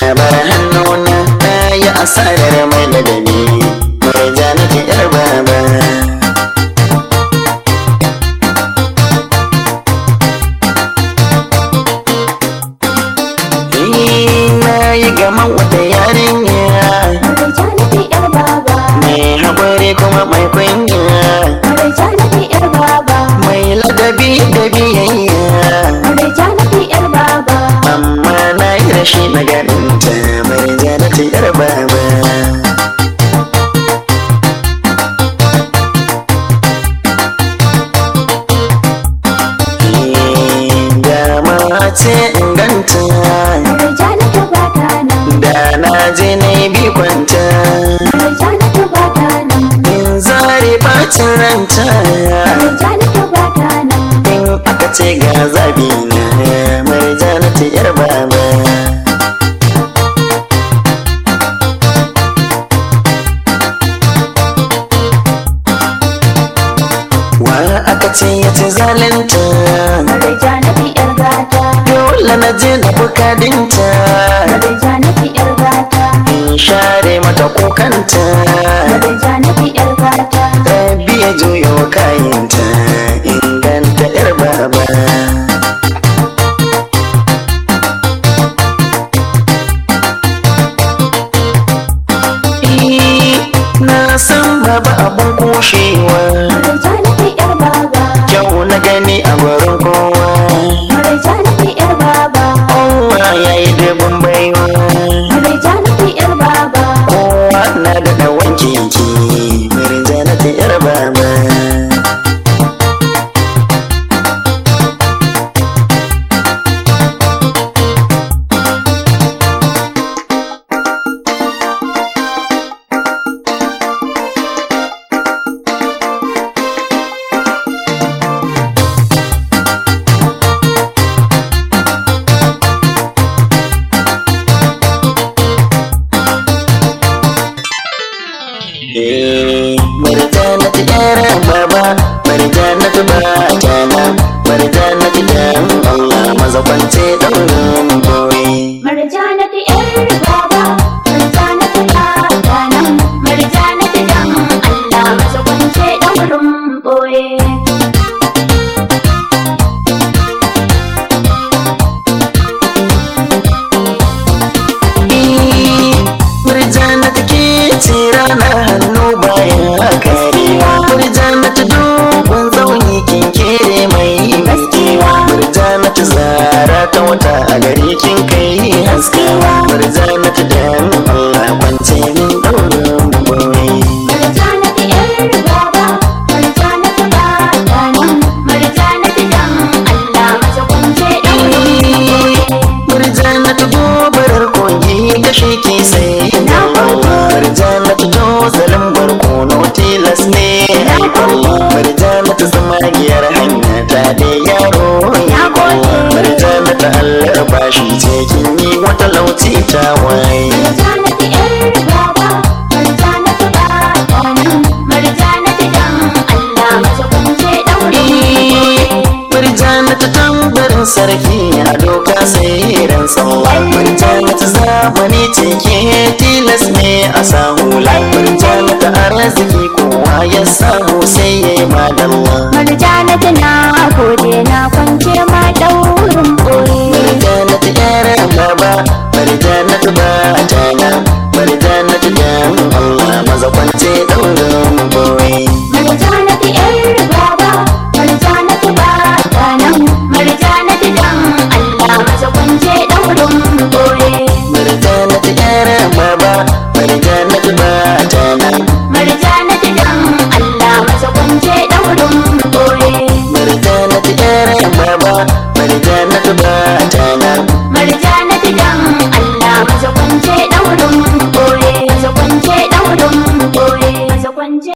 bar hannuna na yi asarar mai ladabi murjanatu yar baba na yi gaman wata yarinya Murjanatu yar baba mai haƙuri kuma mai kunya Murjanatu yar baba mai ladabi da biyayya Murjanatu yar baba amma na yi rashi na garinta mai janata yar baba dama ce inganta Murjanatu ba ta nan da na je na yi bi kwanta Murjanatu ba ta nan in zare bacin ranta Murjanatu ba ta nan in aka ce ga zabi na mai janata yar baba wa aka ce ya ci zalunta Murjanatu yar gata dole na je na bukadinta Murjanatu yar gata in share mata kukanta Murjanatu yar gata rabi ya juyo kayanta inganta yar baba Eh, na san baba abun kushewa Murjanatu yar baba kyau na gani a gurin kowa Murjanatu yar baba kowa ya yi dubin baiwa Murjanatu yar baba kowa na da wanke ki mirjanata yar baba Marjanatu yar baba Marjanatu ba jana Marjanatu dan Allah maza kwance daurin boye Murjanatu yar baba Murjanatu ta nan Murjanatu dan Allah masa kwance daurin boye Murjanatu ke ce rana hannu bayan karewa Murjanatu dogon zauni kin kere mai maskewa Murjanatu zara ta wata a gari kin kai haskewa Murjanatu dan Allah kwance min daurin boye Murjanatu yar baba Murjanatu ba ta nan Murjanatu dan Allah masa kwance daurin boye Murjanatu gobarar kogi ta sheke sai na Murjanatu dozalin barkono tilas ne Murjanatu zamagiyar hanya ta da yaro ya Murjanatu Allah bashi ce kin yi wata lauti ta waye Murjanatu yar baba Murjanatu ba ta nan Murjanatu dan Allah masa kwance daurin boye Murjanatu tambarin sarki ya doka sai ran sallah Murjanatu zamani ce ke tilas ne a sahula Murjanatu arziki kowa ya samu sai ya yi madalla Murjanatu na gode na kwance ma daurin boye Murjanatu yar baba Murjanatu ba jana Murjanatu dan Allah maza kwance daurin boye Murjanatu yar baba Murjanatu ba ta nan Murjanatu dan Allah masa kwance daurin boye Murjanatu yar baba Murjanatu ba jana Murjanatu dan Allah masa kwance daurin boye Murjanatu yar baba Murjanatu ba jana